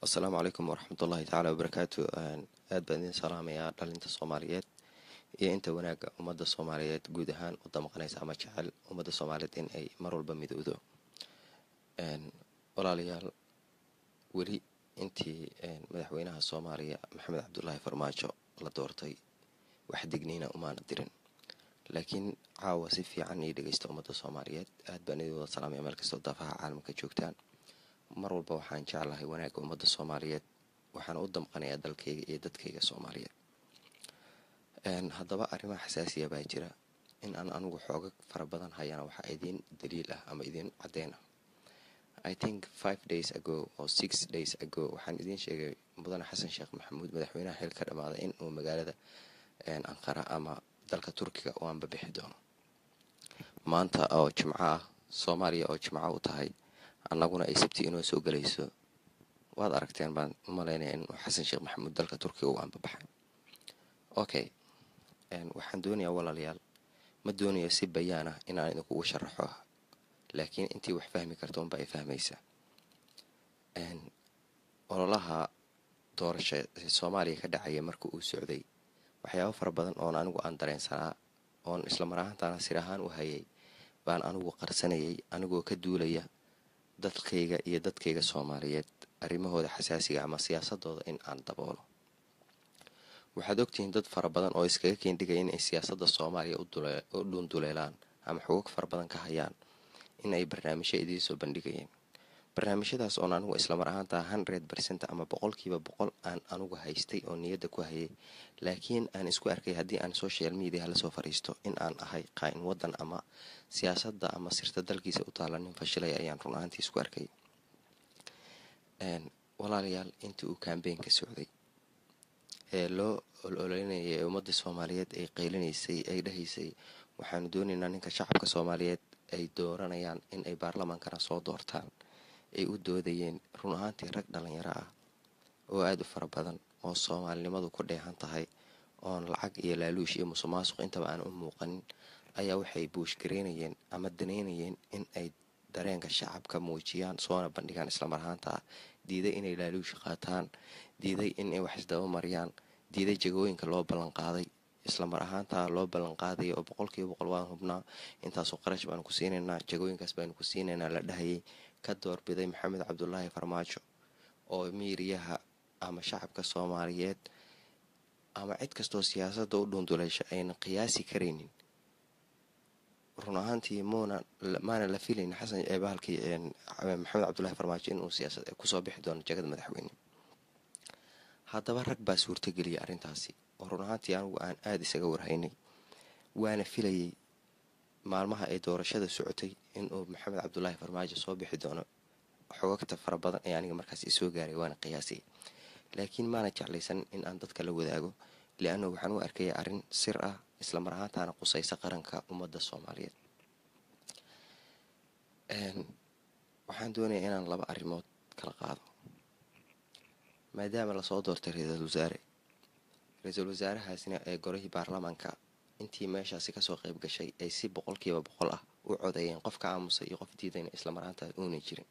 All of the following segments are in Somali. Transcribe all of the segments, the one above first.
asalaamu calaykum waraxmat ullahi tacaala wabarakaatu aad baan idin salaamayaa dhalinta soomaaliyeed iyo inta wanaagga ummadda soomaaliyeed guud ahaan u damaqanaysa ama jecel ummadda soomaaliyeed in ay mar walba midowdo walaalayaal weli intii madaxweynaha soomaaliya maxamed cabdulaahi farmaajo la doortay wax digniina umaana dirin laakiin caawa si fiican ii dhegeysta ummadda soomaaliyeed aad baan idin wada salaamaya meel kastoo daafaha caalamka joogtaan mar walba waxaan jeclahay wanaagga ummadda soomaaliyeed waxaana u damqanayaa dalkayga iyo dadkayga soomaaliyeed haddaba arrimaha xasaasiya baa jira in aan anigu xooga fara badan hayana waxaa idiin daliil ah ama idiin caddeyn ah i think five days ago oo six days ago waxaan idiin sheegay mudane xasan sheekh maxamuud madaxweynaha xil ka dhammaaday in uu magaalada anqara ama dalka turkiga u anbabixi doono maanta oo jimco ah soomaaliya oo jimco u tahay annaguna ay sabti inoo soo gelayso waad aragteen baan u malaynaya in xasan sheekh maxamuud dalka turkiga uu anbabaxay okay waxaan doonayaa walaalayaal ma doonayo si bayaan ah inaan idinkugu sharaxo laakiin intii wax fahmi karta unba ay fahmaysa ololaha doorasha soomaaliya ka dhacaya marka uu socday waxyaabo fara badan oon anigu aan dareensanaa oon islamar ahaantaana sir ahaan u hayay baan anigu qarsanayay anigoo ka duulaya dadkayga iyo dadkayga soomaaliyeed arrimahooda xasaasiga ama siyaasadooda in aan daboolo waxaad ogtihiin dad fara badan oo iskaga keendhigaya inay siyaasadda soomaaliya u dhuunduleelaan ama xogog fara badan ka hayaan in ay barnaamijyo idiin soo bandhigayeen barnaamijyadaas oon anigu islamar ahaantaa hundred bercent ama boqolkiiba boqol aan anigu haystay oo niyadda ku hayay laakiin aan isku arkay haddii aan social media lasoo fariisto in aan ahay qaa-in waddan ama siyaasadda ama sirta dalkiisa u taalla nin fashilaya ayaan run ahaantii isku arkay walaalayaal intii uu kambeynka socday ee loo ololeynayay ee ummadda soomaaliyeed ay qaylinaysay ay dhahaysay waxaanu doonaynaa ninka shacabka soomaaliyeed ay dooranayaan in ay baarlamaankana soo doortaan ay u doodayeen run ahaantii rag dhalinyaro ah oo aada u fara badan oo soomaalinimadu ku dheehan tahay oon lacag iyo laaluush iyo musuqmaasuq intaba aan u muuqanin ayaa waxay buushgareynayeen ama danaynayeen in ay dareenka shacabka muujiyaan soona bandhigaan islamar ahaanta diiday inay laaluush qaataan diiday inay wax isdaba mariyaan diiday jagooyinka loo ballanqaaday islamar ahaantaa loo ballanqaadaya oo boqolkiiba boqol waan hubnaa intaasoo qarash baanu ku siinaynaa jagooyinkaas baanu ku siinaynaa la dhahayay ka doorbiday maxamed cabdulaahi farmaajo oo miiriyaha ama shacabka soomaaliyeed ama cid kastoo siyaasadda u dhuunduleysha ayna qiyaasi karaynin run ahaantii muuna maana la filayn xasan bahalkii maxamed cabdulahi farmaajo inuu siyaasad kusoo bixi doono jagada madaxweyne haddaba rag baa suurtageliyay arrintaasi oo run ahaantii anigu aan aada isaga warhaynay waana filayay maalmaha ay doorashada socotay inuu maxamed cabdulaahi farmaajo soo bixi doono xogagta fara badan ee aniga markaas isoo gaaray waana qiyaasay laakiin maana jeclaysan in aan dadka la wadaago liannu waxaan u arkaya arrin sir ah islamar ahaantaana qusaysa qaranka ummadda soomaaliyeed waxaan doonayaa inaan laba arrimood kala qaado maadaama lasoo doortay ra-iisul wasaare ra-iisul wasaarahaasina ee golihii baarlamaanka intii meeshaasi kasoo qayb gashay ay si boqolkiiba boqol ah u codeeyeen qof ka aamusay iyo qof diidayna islamar ahaantaas uuna jirin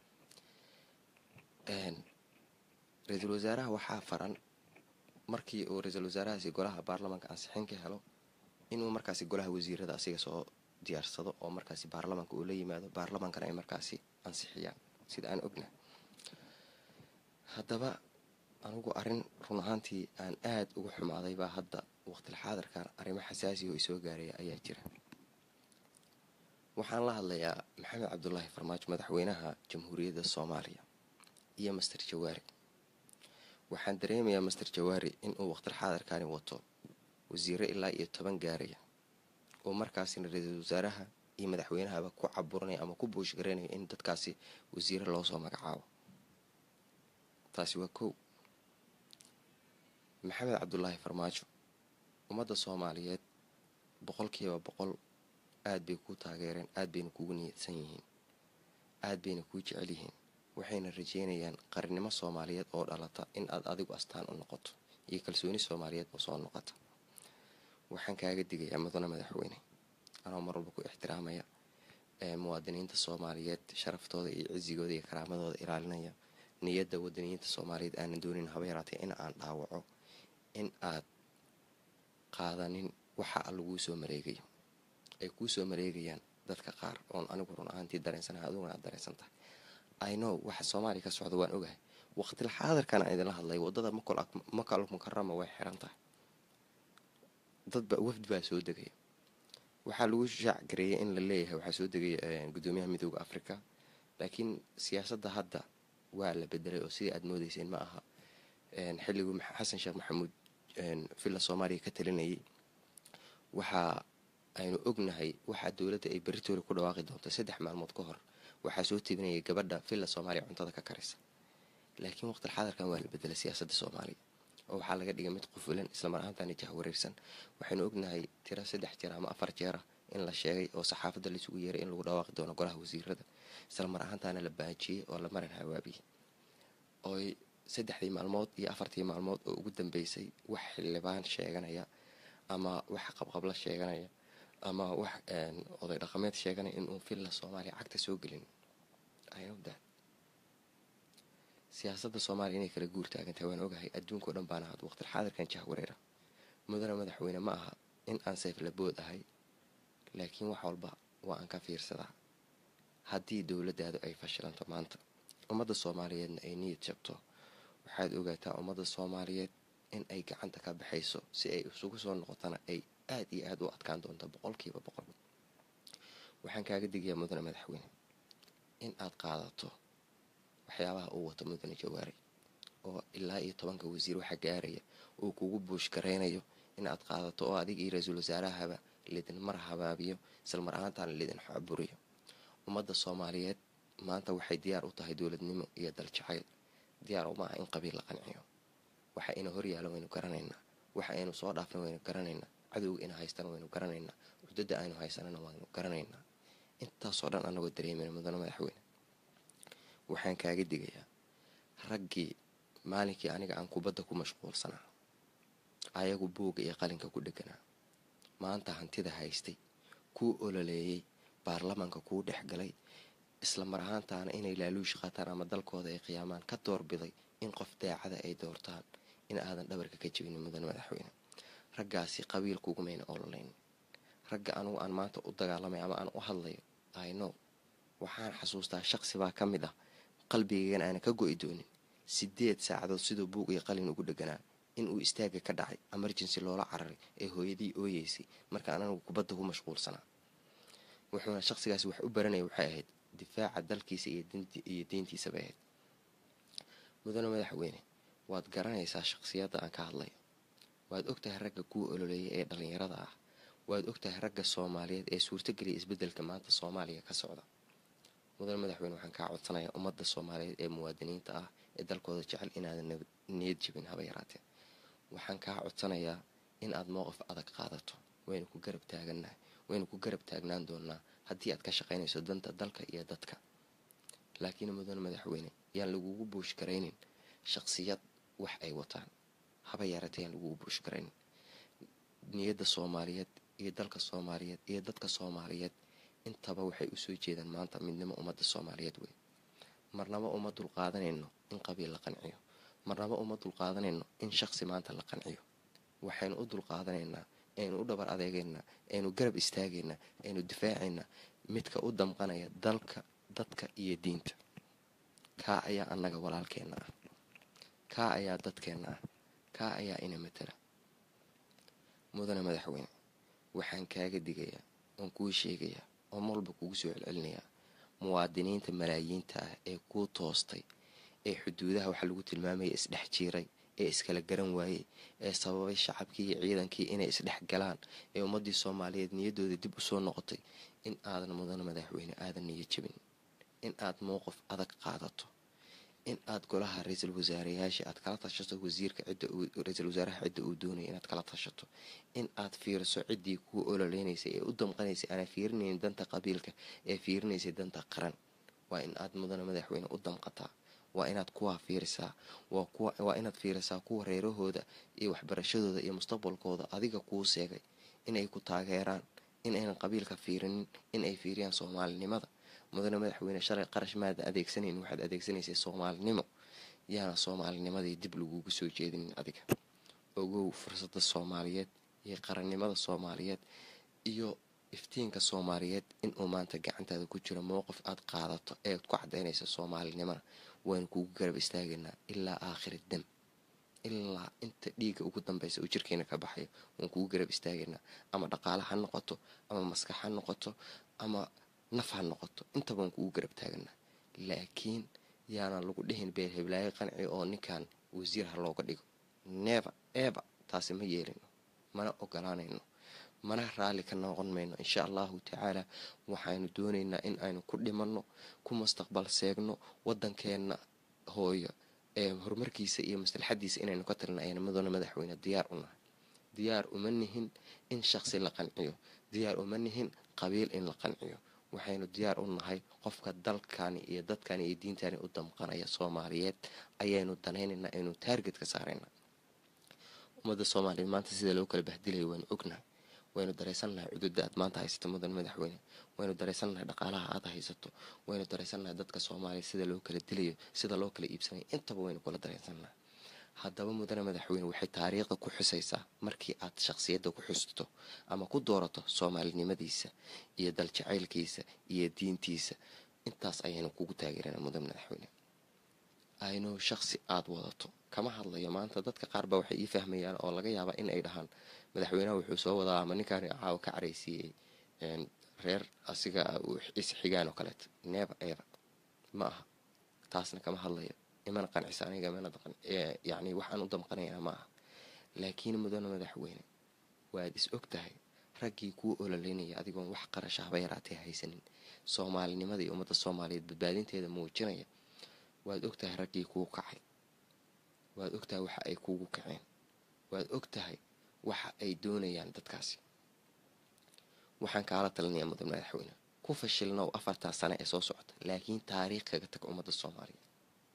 ra-iisul wasaaraha waxaa faran markii uu ra-iisul wasaarahaasi golaha baarlamaanka ansixin ka helo inuu markaasi golaha wasiirada asiga soo diyaarsado oo markaasi baarlamaanka uu la yimaado baarlamaankana ay markaasi ansixiyaan sida aan ogna haddaba anigu arrin run ahaantii aan aada uga xumaaday baa hadda waqtil xaadirkan arrimo xasaasiya oo isoo gaaraya ayaa jira waxaan la hadlayaa maxamed cabdulaahi farmaajo madaxweynaha jamhuuriyadda soomaaliya iyo master jawaari waxaan dareemayaa master jawaari inuu waqtil xaadirkani wato wasiiro ilaa iyo toban gaaraya oo markaasina ra-iisul wasaaraha iyo madaxweynahaba ku caburanaya ama ku buushgareynayo in dadkaasi wasiiro loosoo magacaabo taasi waa kow maxamed cabdulaahi farmaajo ummadda soomaaliyeed boqolkiiba boqol aada bay kuu taageereen aada bayna kugu niyadsan yihiin aada bayna kuu jecel yihiin waxayna rajeynayaan qarnimo soomaaliyeed oo dhalata in aad adigu astaan u noqoto iyo kalsooni soomaaliyeed oo soo noqota waxaan kaaga digayaa mudane madaxweyne anoo mar walba ku ixtiraamaya muwaadiniinta soomaaliyeed sharaftooda iyo cisigooda iyo karaamadooda ilaalinaya niyadda wadaniyiinta soomaaliyeed aanan doonin haba yaraatee in aan dhaawaco in aad qaadanin waxa laguu soo mareegayo ay kuu soo mareegayaan dadka qaar oon anigu run ahaantii dareensanaha adiguna aad dareensan tahay ino waxa soomaaliya ka socda waan ogahay waqtil xaadirkan aan idinla hadlay wadada makal mukarama way xiran tahay dadba wafdi baa soo degaya waxaa lagu shaac gareeyay in la leeyahay waxaa soo degaya gudoomiyaha midooda africa laakiin siyaasadda hadda waa la bedelay oo sidii aad moodeyseen ma aha xilligii xasan sheekh maxamuud villa soomaaliya ka talinayay waxaa aynu ognahay waxaa dowladda ay beritoole ku dhawaaqi doonto saddex maalmood ka hor waxaa soo tebinayay gabadha villa soomaaliya cuntada ka karisa laakiin waqtil xaadirkan waa la bedelay siyaasadda soomaaliya oo waxaa laga dhigay mid qufulan islamar ahaantaani jahwareersan waxaynu ognahay tiro saddex jeer ama afar jeera in la sheegay oo saxaafadda laisugu yeeray in lagu dhawaaqi doono golaha wasiirada islamar ahaantaana la baajiyey oo la marin hawaabiyey ooy saddexdii maalmood iyo afartii maalmood oo ugu dambeysay wax xildhibaan sheeganaya ama wax qabqabla sheeganaya ama wax oday dhaqameed sheeganaya inuu villa soomaaliya cagta soo gelin ayda siyaasadda soomaaliya inay kala guur taagantahay waan ogahay adduunka o dhan baana had waqtil xaadirkan jahwareera mudane madaxweyne ma aha in aan sayflabood ahay laakiin wax walba waa aan ka fiirsadaa haddii dowladdaadu ay fashilanto maanta ummadda soomaaliyeedna ay niyad jabto waxaad ogaataa ummadda soomaaliyeed in ay gacanta ka baxayso si ay isugu soo noqotana ay aad iyo aad u adkaan doonto boqolkiiba boqol waxaan kaaga digayaa mudane madaxweyne in aad qaadato waxyaabaha uu wato mudane jawaari oo ilaa iyo tobanka wasiir waxa gaaraya uu kugu buush garaynayo in aad qaadato oo adiga iyo ra-iisul wasaarahaba lidin mar habaabiyo islamar ahaantaana lidin xaburiyo ummadda soomaaliyeed maanta waxay diyaar u tahay dowladnimo iyo daljacayl diyaar uma aha in qabiil la qanciyo waxa ina horyaalo waynu garanaynaa waxa aynu soo dhaafna waynu garanaynaa cadowga ina haystana waynu garanaynaa cudada aynu haysanana waynu garanaynaa intaasoo dhan anagoo dareemayna mudane madaxweyne waxaan kaaga digayaa raggii maalinkii aniga aan kubadda ku mashquulsanaa ayagu buugga iyo qalinka ku dheganaa maanta hantida haystay kuu ololeeyey baarlamaanka kuu dhex galay isla mar ahaantaana inay laaluushi qaataan ama dalkooda ay qiyaamaan ka doorbiday in qof daacada ay doortaan in aadan dhabarka ka jebinin mudane madaxweyne raggaasi qabiil kugumayna ololayn ragga anugu aan maanta u dagaalamay ama aan u hadlayo ayno waxaan xasuustaa shaqsi baa ka mid ah qalbigaygan aana ka go-i doonin sideed saacadood siduu buug iyo qalin ugu dheganaa inuu istaaga ka dhacay emergency loola cararay ee hooyadii ooyeysay markaan anigu kubadda ku mashquulsanaa wuxuuna shaqsigaasi wax u baranaya waxay ahayd difaaca dalkiisa iyo deyntiisabay ahayd mudane madaxweyne waad garanaysaa shaqsiyadda aan ka hadlayo waad ogtahay ragga kuwa ololeeya ee dhallinyarada ah waad ogtahay ragga soomaaliyeed ee suurtageliya isbeddelka maanta soomaaliya ka socda mudane madaxweyne waxaan kaa codsanayaa ummadda soomaaliyeed ee muwaadiniinta ah ee dalkooda jecel inaadan niyad jibin haba yaraatee waxaan kaa codsanayaa in aad mowqif adag qaadato waynu ku garab taagannahay waynu ku garab taagnaan doonaa haddii aad ka shaqaynayso danta dalka iyo dadka laakiin mudane madaxweyne yaan lagugu buush garaynin shaqsiyad wax ay wataan haba yaraatee yaan lagugu buush garaynin niyadda soomaaliyeed iyo dalka soomaaliyeed iyo dadka soomaaliyeed intaba waxay usoo jeedaan maanta midnimo ummadda soomaaliyeed wey marnaba uma dulqaadanayno in qabiil la qanciyo marnaba uma dulqaadanayno in shaqsi maanta la qanciyo waxaynu u dulqaadanaynaa aynu u dhabar adeegaynaa aynu garab istaagaynaa aynu difaacaynaa midka u damqanaya dalka dadka iyo diinta kaa ayaa annaga walaalkeenna ah kaa ayaa dadkeenna ah kaa ayaa ina matala mudane madaxweyne waxaan kaaga digayaa oon kuu sheegayaa oo malba kugu soo celcelinayaa muwaadiniinta malaayiinta ah ee kuu toostay ee xuduudaha waxaa lagu tilmaamaya isdhex jiiray ee iskala garan waayey ee sababay shacabkii iyo ciidankii inay isdhex galaan ee ummadii soomaaliyeed niyaddooda dib usoo noqotay in aadan mudane madaxweyne aadan niyo jebin in aad mowqif adag qaadato in aad golaha ra-iisul wasaareyaasha aad kala tashato wasiirka cidda ra-iisul wasaaraha cidda uu doonaya inaad kala tashato in aad fiiriso ciddii kuu ololeynaysay ee u damqanaysay aanaa fiirinaynin danta qabiilka ee fiirinaysay danta qaran waa in aad mudane madaxweyne u damqataa waa inaad kuwaa fiirisaa waa inaad fiirisaa kuwa reerahooda iyo waxbarashadooda iyo mustaqbalkooda adiga kuu seegay inay ku taageeraan in aynan qabiilka fiirinin in ay fiiriyaan soomaalinimada mudane madaxweyne shalay qarash maada adeegsanayn waxaad adeegsanaysay soomaalinimo yaana soomaalinimadii dib lagugu soo jeedinin adiga ogow fursadda soomaaliyeed iyo qarannimada soomaaliyeed iyo iftiinka soomaaliyeed inuu maanta gacantaada ku jiro mowqif aad qaadato eead ku cadaynaysa soomaalinimana waynu kugu garab istaagaynaa ilaa aakhiri dam ilaa inta dhiiga ugu dambeysa uu jirkeena ka baxayo waan kugu garab istaagaynaa ama dhaqaale ha noqoto ama maskax ha noqoto ama naf ha noqoto intaba waan kugu garab taaganaa laakiin yaana lagu dhihin beer heblaayo qanci oo ninkan wasiir ha looga dhigo neeba eeba taasi ma yeelino mana ogolaanayno mana raalli ka noqon mayno insha allahu tacaala waxaynu doonaynaa in aynu ku dhimanno ku mustaqbal seegno waddankeenna hooyo ee horumarkiisa iyo maslaxadiisa inaynu ka talina ayna madona madaxweyne diyaar u nahay diyaar uma nihin in shaqsi la qanciyo diyaar uma nihin qabiil in la qanciyo waxaynu diyaar u nahay qofka dalkani iyo dadkani iyo diintani u damqanaya soomaaliyeed ayaynu danaynaynaa aynu taarget ka saarayna ummadda soomaaliyeed maanta sida loo kala bahdilayo waynu ognahay waynu daraysannahay cududa aad maanta haysato mudan madaxweyne waynu daraysannahay dhaqaalaha aad haysato waynu daraysannahay dadka soomaaliya sida loo kala dilayo sida loo kala iibsanayo intaba waynu kula daraysannahay haddaba mudane madaxweyne waxay taariikhda ku xusaysaa markii aad shaqsiyadda ku xusto ama ku doorato soomaalinimadiisa iyo daljacaylkiisa iyo diintiisa intaas ayaynu kugu taageerana mudan madaxweyne aynu shaqsi aada wadato kama hadlayo maanta dadka qaar baa waxay ii fahmayaan oo laga yaabaa in ay dhahaan madaxweynaha wuxuu soo wadaa ama ninkaan caawa ka caraysiiyey reer asiga isxigaan oo kaleeto neeba eeba ma aha taasna kama hadlayo imana qancisa aniga mana yani waxaan u damqanaynaa ma aha laakiin mudane madaxweyne waad is og tahay raggii kuu ololeynaya adigoon wax qarasha haba yaraatee haysanin soomaalinimada iyo ummadda soomaaliyeed badbaadinteeda muujinaya waad og tahay raggii kuu kacay waad og tahay waxa ay kuugu kaceen waad og tahay waxa ay doonayaan dadkaasi waxaan kaala talinayaa mudan madaxweyne ku fashilnow afartaa sane ee soo socota laakiin taariikh kaga tag ummadda soomaaliyeed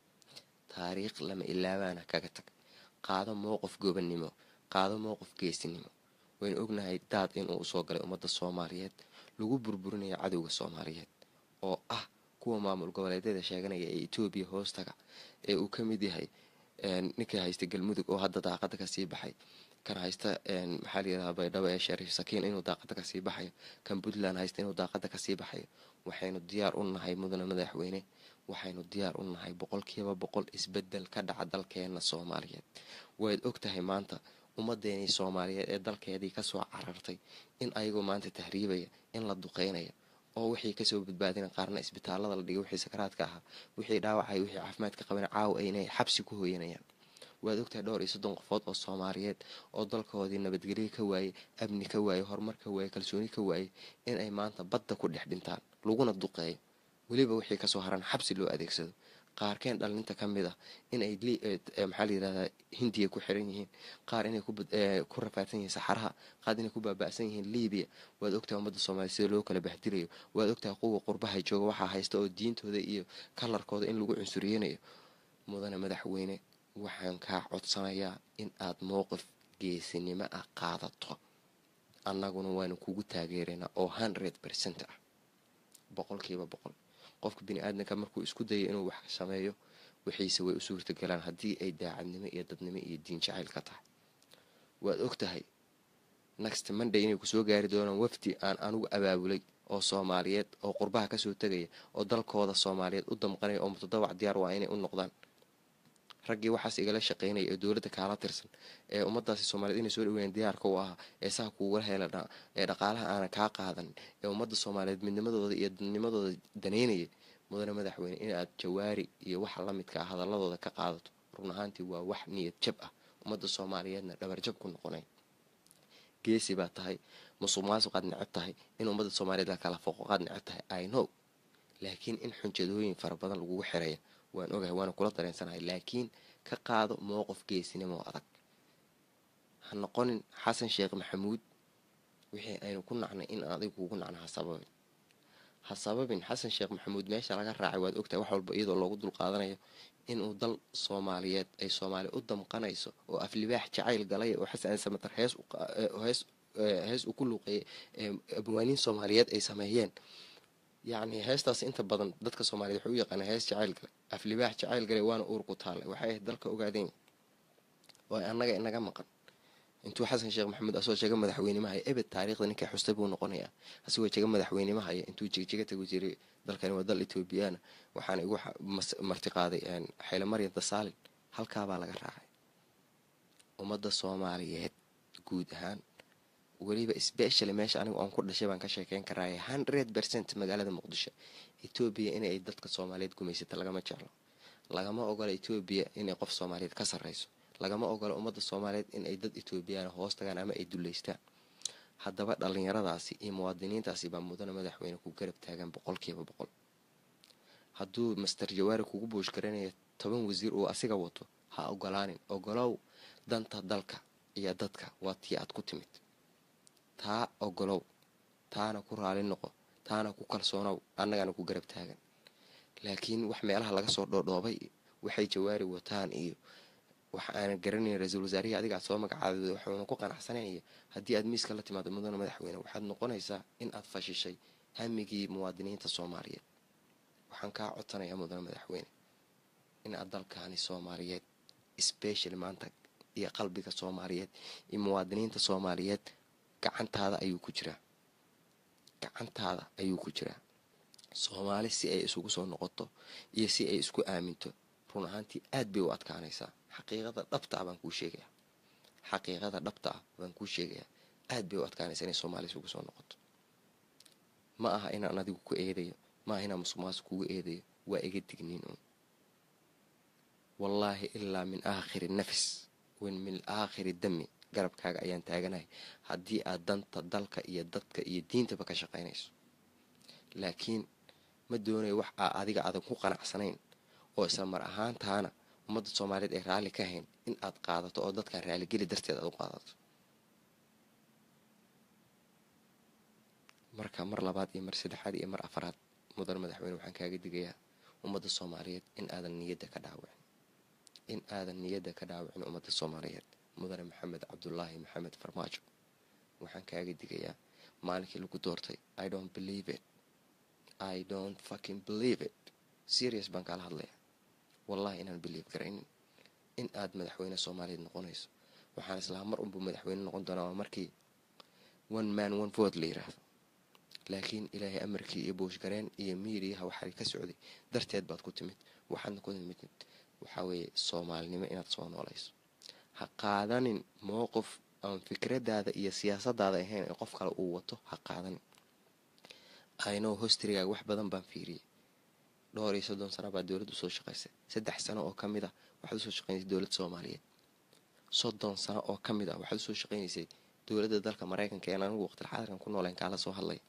taariikh lama ilaabaana kaga tag qaado mowqif gobannimo qaado mowqif geesinimo waynu ognahay daad inuu usoo galay ummadda soomaaliyeed lagu burburinayo cadowga soomaaliyeed oo ah kuwa maamul goboleedyada sheeganaya ee etoobiya hoostaga ee uu ka mid yahay ninkii haysta galmudug oo hadda daaqada kasii baxay kan haysta maxaa layidhahdaa baydhabo ee shariif sakiin inuu daaqada kasii baxayo kan puntland haysta inuu daaqada kasii baxayo waxaynu diyaar u nahay mudane madaxweyne waxaynu diyaar u nahay boqolkiiba boqol isbedel ka dhaca dalkeena soomaaliyeed waad og tahay maanta ummadeenii soomaaliyeed ee dalkeedii kasoo carartay in ayagoo maanta tahriibaya in la duqeynayo oo wixii kasoo badbaadina qaarna isbitaalada la dhigay wixii sakaraadka ahaa wixii dhaawacay wixii caafimaadka qabana caawa aynay xabsi ku hooyanayaan waad ogtahay dhowr iyo soddon qofood oo soomaaliyeed oo dalkoodii nabadgelyo ka waayey amni ka waayey horumar ka waayey kalsooni ka waayey inay maanta badda ku dhex dhintaan laguna duqeeyo weliba wixii kasoo haran xabsi loo adeegsado qaarkeen dhalinta ka mid ah inay maxaa layirahdaa hindiya ku xiran yihiin qaar inay ku rafaadsan yihiin saxaraha qaar inay ku baaba'san yihiin libiya waad ogtahay ummadda soomaaliya sida loo kala baxdirayo waad ogtahay quwa qurbaha jooga waxaa haysta oo diintooda iyo kalarkooda in lagu cunsuriyeynayo mudane madaxweyne waxaan kaa codsanayaa in aad mowqif geesinimo ah qaadato annaguna waanu kugu taageeraynaa oo hundred percent ah boqolkiiba boqol qofka bini aadamka markuu isku dayo inuu wax sameeyo wixiise way u suurtagalaan haddii ay daacadnimo iyo dadnimo iyo diin jacayl ka tahay waad og tahay next monday inay kusoo gaari doonaan wafdi aan anugu abaabulay oo soomaaliyeed oo qurbaha kasoo tegaya oo dalkooda soomaaliyeed u damqanaya oo mutadawac diyaar waa inay u noqdaan raggii waxaas igala shaqeynaya ee dowladda kaala tirsan ee ummadaasi soomaaliyed inay soo dhaweeyaan diyaarka u ahaa ee saa kuugala hela ee dhaqaalaha aanan kaa qaadan ee ummadda soomaaliyeed midnimadooda iyo dadnimadooda daneynaya mudane madaxweyne inaad jawaari iyo waxa la midka ah hadaladooda ka qaadato run ahaantii waa wax niyad jab ah ummadda soomaaliyeedna dhabarjab ku noqonay geesi baa tahay musuq maasuqaad necab tahay in ummadda soomaaliyeed la kala foqoqaad necab tahay i know laakiin in xunjadooyin fara badan lagugu xiraya waan ogahay waana kula dareensanahay laakiin ka qaado mowqif geesinimo adag ha noqonin xasan sheekh maxamuud wixii aynu ku nacnay in adigu kugu nacno ha sababin ha sababin xasan sheekh maxamuud meesha laga raacay waad ogtahay wax walba iyadoo loogu dulqaadanayo inuu dal soomaaliyeed ay soomaaliya u damqanayso oo aflibaax jacayl galay oo xasan samatar hees hees uu ku luuqeeyay abwaaniin soomaaliyeed ay sameeyeen yacni heestaas inta badan dadka soomaaliyed waxay u yaqaana hees jacayl gale aflibaax jacayl gale waana uur ku taale waxay ahayd dalka ogaadeen oo annaga inaga maqan intuu xasan sheekh maxamuud asoo jega madaxweynimahaya ebed taariikhda ninkay xustay buu noqonayaa asigoo jega madaxweynimahaya intuu jegjega tagu jiray dalkani waa dal etoobiyana waxaana igu martiqaaday xayle maryam dasaalin halkaabaa laga raacay ummadda soomaaliyeed guud ahaan weliba specially meesha anigu aan ku dhashay baan ka sheekeyn karaaye hundred percent magaalada muqdisho etoobiya inay dadka soomaaliyeed gumaysata lagama jeclo lagama ogola etoobiya inay qof soomaaliyeed ka sarreyso lagama ogola ummadda soomaaliyeed inay dad etoobiyaan hoos tagaan ama ay duleystaan haddaba dhallinyaradaasi iyo muwaadiniintaasi baa mudana madaxweyne ku garab taagan boqolkiiba boqol hadduu master jawaari kugu buush garanaya toban wasiir uu asiga wato ha ogolaanin ogolow danta dalka iyo dadka waa tii aad ku timid taa ogolow taana ku raali noqo taana ku kalsoonow annagana ku garab taagan laakiin wax meelaha laga soo dhoodhoobay waxay jawaari wataan iyo wax aanan garanayn ra-iisul wasaarihii adiga aad soo magacaabay waxuuna ku qanacsanaya haddii aad miiska la timaado mudana madaxweyne waxaad noqonaysaa in aad fashishay hamigii muwaadiniinta soomaaliyeed waxaan kaa codsanayaa mudana madaxweyne in aad dalkaani soomaaliyeed special maanta iyo qalbiga soomaaliyeed iyo muwaadiniinta soomaaliyeed gacantaada ayuu ku jiraa gacantaada ayuu ku jiraa soomaali si ay isugu soo noqoto iyo si ay isku aaminto run ahaantii aad bay u adkaanaysaa xaqiiqada dhabta ah baan kuu sheegayaa xaqiiqada dhabta ah baan kuu sheegayaa aad bay u adkaanaysaa inay soomaali isugu soo noqoto ma aha inaan adigu ku eedayo ma aha inaan musuqmaasuq kugu eedayo waa iga digniin uun wallaahi ilaa min aakhiri nafis wen min aakhiri dami garabkaaga ayaan taaganahay haddii aad danta dalka iyo dadka iyo diintaba ka shaqaynayso laakiin ma doonayo wax aa adiga aadan ku qanacsanayn oo isla mar ahaantaana ummadda soomaaliyeed ay raalli ka hayn in aad qaadato oo dadkan raaligeli darteed aad u qaadato marka mar labaad iyo mar saddexaad iyo mar afaraad mudan madaxweyne waxaan kaaga digayaa ummadda soomaaliyeed in aadan niyadda ka dhaawicin in aadan niyadda ka dhaawicin ummadda soomaaliyeed mudane maxamed cabdulaahi maxamed farmaajo waxaan kaaga digayaa maalinkii lagu doortay i don't believe it i don't fucking believe it serious baan kaala hadlaya wallahi inaan believe garaynin in aad madaxweyne soomaaliyeed noqonayso waxaan islahaa mar unbuu madaxweyne noqon doonaa waa markii one man one vote la yiraahdo laakiin ilaahay amarkii iyo buushgareen iyo miiriyaha waxaa ka socday darteed baad ku timid waxaadna ku timid waxaa weeye soomaalinimo inaad soo noolayso ha qaadanin mowqif aan fikradaada iyo siyaasadaada ahayn ee qof kale uu wato ha qaadanin aynow hostrigaaga wax badan baan fiiriyay dhowr iyo soddon sano baa dowladda usoo shaqaysay saddex sano oo ka mid ah waxaad usoo shaqaynaysay dowladda soomaaliyeed soddon sano oo ka mid ah waxaad usoo shaqaynaysay dowladda dalka maraykanka een anigu waqtil xaadirkan ku nooleen kaala soo hadlay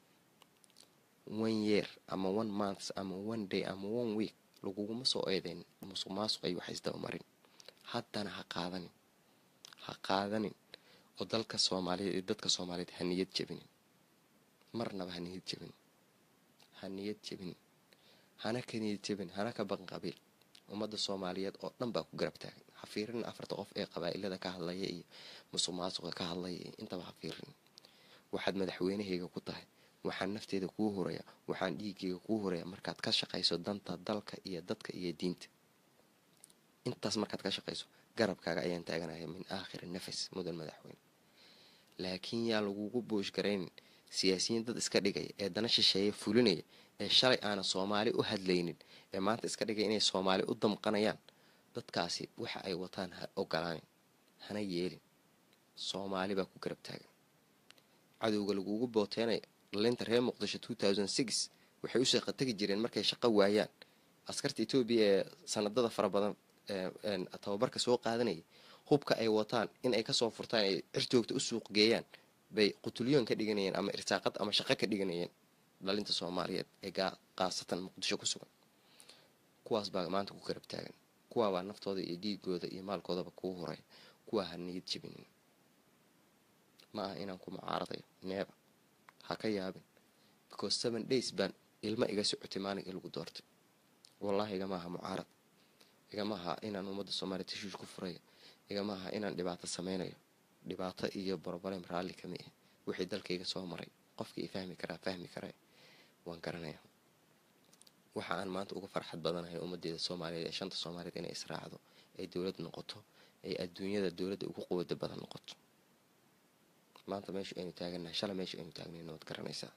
one year ama one months ama one day ama one week laguguma soo eedeyn musuq maasuq ay wax isdabamarin haddana ha qaadanin ha qaadanin oo dalka soomaaliyeed iyo dadka soomaaliyeed ha niyad jebinin marnaba ha niyad jebinin ha niyad jebinin hana ka niyad jebin hana ka baqin qabiil ummadda soomaaliyeed oo dhan baa ku garab taagan ha fiirin afarta qof ee qabaa'ilada ka hadlaya iyo musuq maasuqa ka hadlaya iyo intaba ha fiirin waxaad madaxweynahayga ku tahay waxaan nafteeda kuu horaya waxaan dhiigayga kuu horaya markaad ka shaqayso danta dalka iyo dadka iyo diinta intaas markaad ka shaqayso garabkaaga ayaan taaganaya min aakhiri nafas mudan madaxweyne laakiin yaa lagugu boosh garaynin siyaasiyiin dad iska dhigaya ee dana shisheeye fulinaya ee shalay aanan soomaali u hadlaynin ee maanta iska dhigaya inay soomaali u damqanayaan dadkaasi waxa ay wataan ha ogolaanin hana yeelin soomaali baa ku garab taagan cadowga lagugu booteenaya dhalinta reer muqdisho waxay u shaqo tegi jireen markay shaqo waayaan askarta etoobiya ee sanadada fara badan tababarka soo qaadanaya hubka ay wataan in ay kasoo furtaan ay cirjoogta u suuq geeyaan bay qutulyoon ka dhiganayeen ama irsaaqad ama shaqo ka dhiganayeen dhalinta soomaaliyeed ee qaasatan muqdisho ku sugan kuwaas baa maanta ku garab taagan kuwaabaa naftooda iyo dhiigooda iyo maalkoodaba kuu horay kuwaa ha niyad jebinin ma aha inaan ku mucaaradayo neeba ha ka yaabin because seven days baan ilmo iga socotay maalinkai lagu doortay wallaahi igama aha mucaarad igama aha inaan ummadda soomaaliya tashuush ku furayo igama aha inaan dhibaato sameynayo dhibaato iyo borobalem raalli kami ah wixii dalkayga soo maray qofkii i fahmi karaa fahmi kara waan garanaya waxa aan maanta uga farxad badanahay ummadeeda soomaaliyeed ee shanta soomaaliyeed inay israacdo ay dowlad noqoto ay adduunyada dowladda ugu quwada badan noqoto maanta meesha aynu taaganahay shala meesha aynu taagnayna waad garanaysaa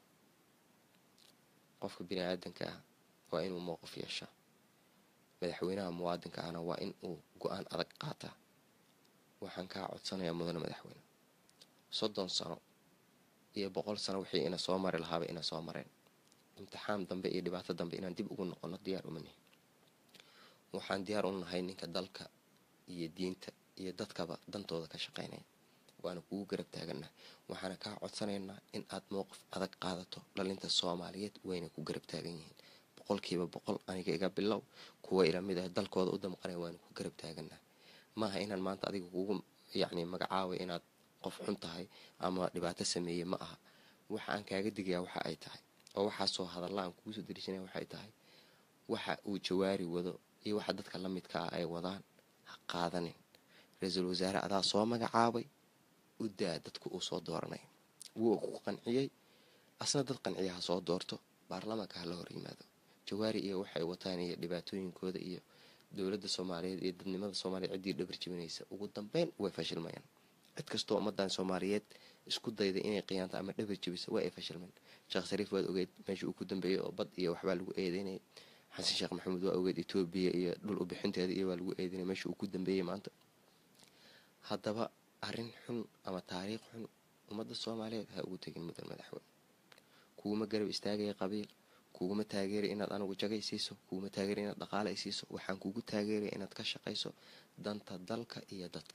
qofka bini aadanka ah waa inuu mowqif yeeshaa madaxweynaha muwaadinka ahna waa in uu go-aan adag qaataa waxaan kaa codsanayaa mudane madaxweyne soddon sano iyo boqol sano wixii ina soo mari lahaaba ina soo mareen imtixaan dambe iyo dhibaato dambe inaan dib ugu noqono diyaar uma nihin waxaan diyaar u nahay ninka dalka iyo diinta iyo dadkaba dantooda ka shaqaynaya waana kugu garab taaganah waxaana kaa codsanaynaa in aad mowqif adag qaadato dhalinta soomaaliyeed wayna ku garab taagan yihiin boqolkiiba boqol aniga iga bilow kuwa ila mid ah dalkooda u damqanaya waana ku garab taaganah maaha inaan maanta adiga kugu yacni magacaabay inaad qof xun tahay ama dhibaato sameeye ma aha waxa aan kaaga digayaa waxa ay tahay oo waxaasoo hadalla aan kugu soo dariishanaya waxay tahay waxa uu jawaari wado iyo waxa dadka la midka ah ay wadaan ha qaadanin ra-iisul wasaare adaa soo magacaabay u daa dadku uu soo dooranay wuu ku qanciyey asna dad qanciya ha soo doorto baarlamaanka ha la hor yimaado jawaari iyo waxay wataan iyo dhibaatooyinkooda iyo dowladda soomaaliyeed iyo dadnimada soomaaliya ciddii dhabar jibinaysa ugu dambeyn way fashilmayaan cid kastoo ummadan soomaaliyeed isku dayda inay qiyaanto ama dhabar jibisa waa ay fashilmeen sheekh shariif waad ogeyd meesha uu ku dambeeyey oo bad iyo waxbaa lagu eedeynayay xasan sheekh maxamuud waa ogeyd etoobiya iyo dhul ubixinteeda iyo waa lagu eedeynaya meesha uu ku dambeeyey maanta haddaba arrin xun ama taariikh xun ummadda soomaaliyeed ha ugu tegin mudan madaxweyne kuuma garab istaagaya qabiil kuguma taageeray inaad anigu jagay siiso kuguma taageeray inaad dhaqaale ay siiso waxaan kugu taageeraya inaad ka shaqayso danta dalka iyo dadka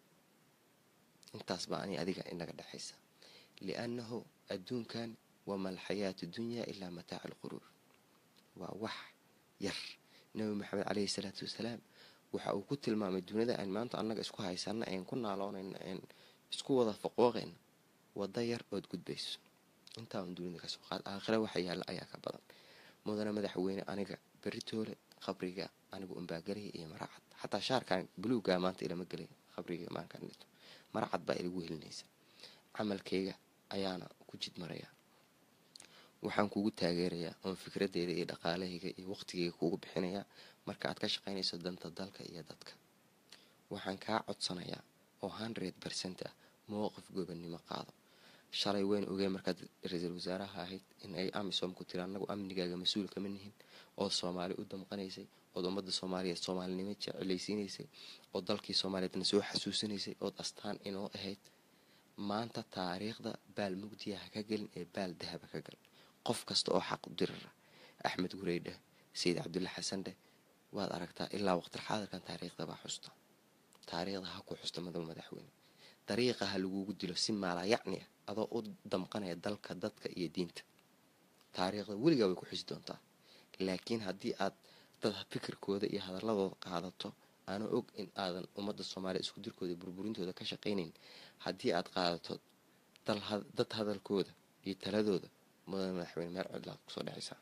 intaas baa ani adiga inaga dhexaysa liannahu adduunkan wama alxayaatu dunyaa ilaa mataaca alquruur waa wax yar nabi maxamed caleyhi salaatu wasalaam waxa uu ku tilmaamay duniyada aan maanta annaga isku haysana een ku naaloonayna een isku wada faqooqayna wadda yar ood gudbayso intaa un dunida kasoo qaad aakhira waxa yaalla ayaa ka badan mudane madaxweyne aniga beritoole qabriga anigu unbaagelaya iyo maracad xataa shaarkan buluugaa maanta ilama gelay qabriga maankan dhito maracad baa ilagu helinaysa camalkayga ayaana ku jid maraya waxaan kugu taageerayaa oon fikradeyda iyo dhaqaalahayga iyo waqtigayga kugu bixinayaa marka aad ka shaqaynayso danta dalka iyo dadka waxaan kaa codsanayaa oo hundred bercent ah mowqif gobannimo qaado shalay weyn ogeen markaad ra-iisul wasaaraha ahayd in ay amisom ku tiri annagu amnigaaga mas-uul kama nihin ood soomaali u damqanaysay ood ummadda soomaaliyeed soomaalinimo jecelaysiinaysay oo dalkii soomaaliyeedna soo xasuusinaysay ood astaan inoo ahayd maanta taariikhda baal mugdiya ha ka gelin ee baal dahaba ka gal qof kasta oo xaq u dirira axmed gurey dheh sayid cabdulla xasan dheh waad aragtaa ilaa waqtil xaadirkan taariikhda baa xusta taariikhda ha ku xusta madow madaxweyne dariiqa ha lagugu dilo si maalaa yacni ah adoo u damqanaya dalka dadka iyo diinta taariikhda weligaa way ku xusi doontaa laakiin haddii aad dad fikirkooda iyo hadaladooda qaadato aana og in aadan ummadda soomaaliya isku dirkooda burburintooda ka shaqaynayn haddii aad qaadato dad hadalkooda iyo taladooda mudane madaxweyne meel cidlaad kusoo dhexaysaa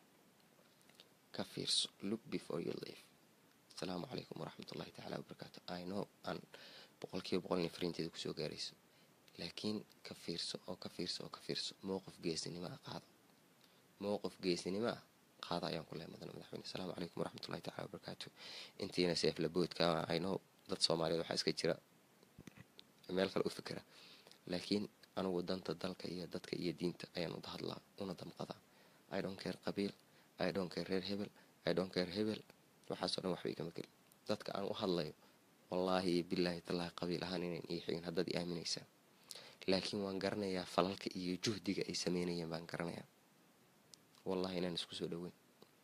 ka fiirso look before you live asalaamu calaykum waraxmatullahi tacaala wabarakaatu i know aan boqolkiiba boqol ina fariinteeda kusoo gaarayso laakiin ka fiirso oo ka fiirso oo ka fiirso mowqif geesnimo ah qaado mowqif geesnimo ah qaada ayaan ku lehay mudane madaxweyne asalaamu calaykum waraxmatullahi tacala wabarakaatu intiina seeflaboodka i know dad soomaaliyeed waxaa iska jira meel kale u fikira laakiin anugu danta dalka iyo dadka iyo diinta ayaan uda hadlaa una damqadaa i don't care qabiil i don't care reer hebel i don't care hebel waxaasoo dhan waxba igama gelin dadka aan u hadlayo wallaahi iyo bilaahi tallaahi qabiil ahaan inayn ii xigin haddaad i aaminaysaan laakiin waan garanayaa falalka iyo juhdiga ay sameynayeen baan garanayaa wallahi inaan isku soo dhaweyn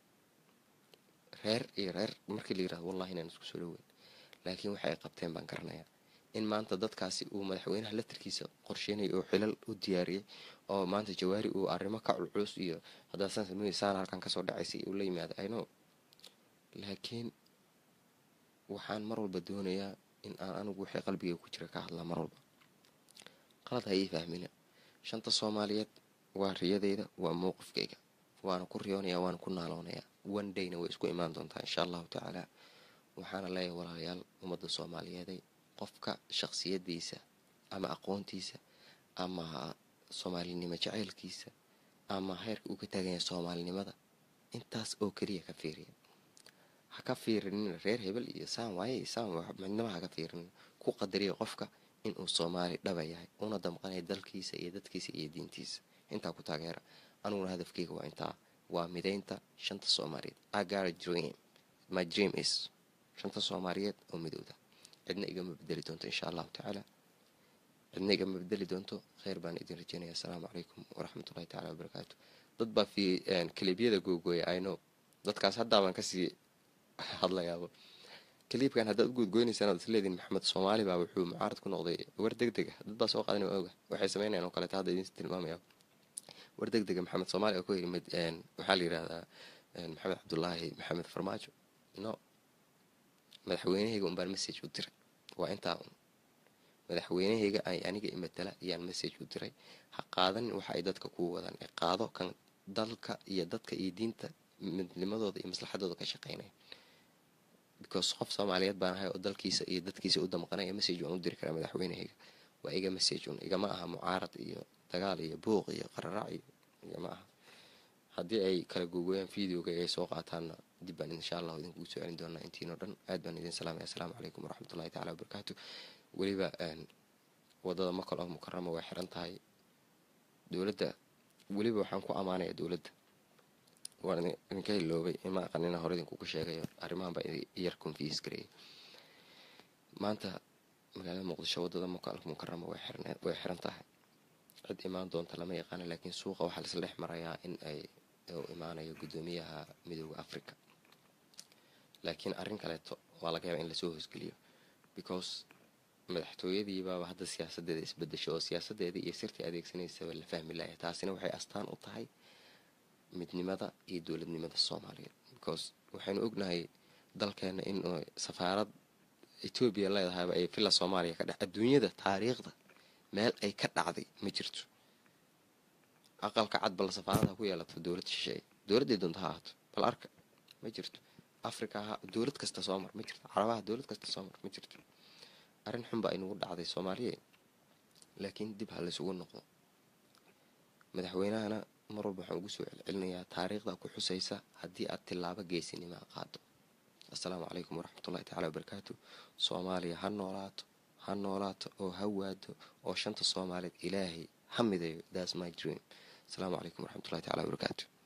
reer iyo reer markii la yirahdo wallahi inaan isku soo dhaweyn laakiin waxa ay qabteen baan garanayaa in maanta dadkaasi uu madaxweynaha latarkiisa qorsheynaya oo xilal u diyaariyey oo maanta jawaari uu arrimo ka culculus iyo haddaad saan sameysaan halkan kasoo dhacaysay uu la yimaado ino laakiin waxaan mar walba doonayaa in aan anigu wixii qalbiga ku jira ka hadlaa mar walba qalad ha ii fahmina shanta soomaaliyeed waa riyadeyda waa mowqifkayga waana ku riyoonayaa waana ku naaloonayaa one dayna way isku imaan doontaa insha allahu tacaala waxaana leeyahay walaalayaal ummadda soomaaliyeeday qofka shaqsiyadiisa ama aqoontiisa ama soomaalinimo jaceylkiisa ama heerka uu ka taagan yahay soomaalinimada intaas oo keliya ka fiiriya ha ka fiirinin reer hebel iyo saan waaye saan midnaba haka fiirinin ku qadariya qofka inuu soomaali dhaba yahay una damqanaya dalkiisa iyo dadkiisa iyo diintiisa intaa ku taageera aniguna hadafkeyga waa intaa waa midaynta shanta soomaaliyeed agara dream my dream is shanta soomaaliyeed oo midowda cidna igama bedeli doonto insha allahu tacaala cidna igama bedeli doonto kheyr baan idin rajeynaya asalaamu calaykum waraxmatullahi tacala wabarakaatu dad baa fi kaliibyada googooya ino dadkaas haddaabaan kasii hadlayaaba kaliibkan haddaad u goodgoynaysaan oad isleediin maxamed soomaali baa wuxuu mucaarad ku noqday war deg dega dad baa soo qaadan oga waxay sameynayaan oo kaleeta hadda idin tilmaamaya war deg dega maxamed soomaali oo ku yimid waxaa la yidhahdaa maxamed cabdulaahi maxamed farmaajo no madaxweynahayga unbaan message u diray waa intaa un madaxweynahayga ay aniga imatala ayaan message u diray ha qaadanin waxa ay dadka kuu wadaan ee qaado kan dalka iyo dadka iyo diinta midnimadooda iyo maslaxadooda ka shaqeynaya because qof soomaaliyeed baan ahay oo dalkiisa iyo dadkiisa u damqanaya message waan u diri karaa madaxweynahayga waa iga message un igama aha mucaarad iyo dagaal iyo buuq iyo qararac iyo igama aha haddii ay kala googooyaan videoga ay soo qaataanna dib baan insha allahu idinkugu soo celin doonaa intiinoo dhan aad baan idin salaamaya assalaamu calaykum waraxmatullahi tacala wabarakaatu weliba wadada makal oo mukarama way xiran tahay dowladda weliba waxaan ku ammaanaya dowladda waan idinka hiloobay ima aqanina hore idinkuga sheegayo arrimahan baa yar confiis gareeyay maanta magaalada muqdisho wadada makaalka mukarama way xiran tahay cid imaan doonta lama yaqaana laakiin suuqa waxaa laisla dhex marayaa in ay imaanayo guddoomiyaha midooda africa laakiin arrin kaleeto waa laga yaaba in lasoo hoosgeliyo because madaxtooyadiibaaba hadda siyaasadeeda isbedesho oo siyaasadeedii iyo sirtii adeegsanaysaba la fahmi laaya taasina waxay astaan u tahay midnimada iyo dowladnimada soomaaliyeed because waxaynu ognahay dalkeena in safaarad etoobiya leedahayba ay villa soomaaliya ka dhex adduunyada taariikhda meel ay ka dhacday ma jirto aqalka cad bal safaarada ku yeelato dowlad shisheeye dowladday doonta ha ahaato bal arka ma jirto africa ha dowlad kasta soo mar ma jirto carabaha dowlad kasta soo mar ma jirto arrin xun baa inugu dhacday soomaaliya laakiin dib ha laysugu noqdo madaxweynahana mar walba waxaan ugu soo celcelinayaa taariikhda ku xusaysa haddii aad tilaabo geesinimaa qaado assalaamu calaykum waraxmatullahi tacala wabarakaatu soomaaliya ha noolaato ha noolaato oo ha waado oo shanta soomaaliyeed ilaahay ha midayo thats my dream asalaamu calaykum waraxmatullahi tacala wabarakaatu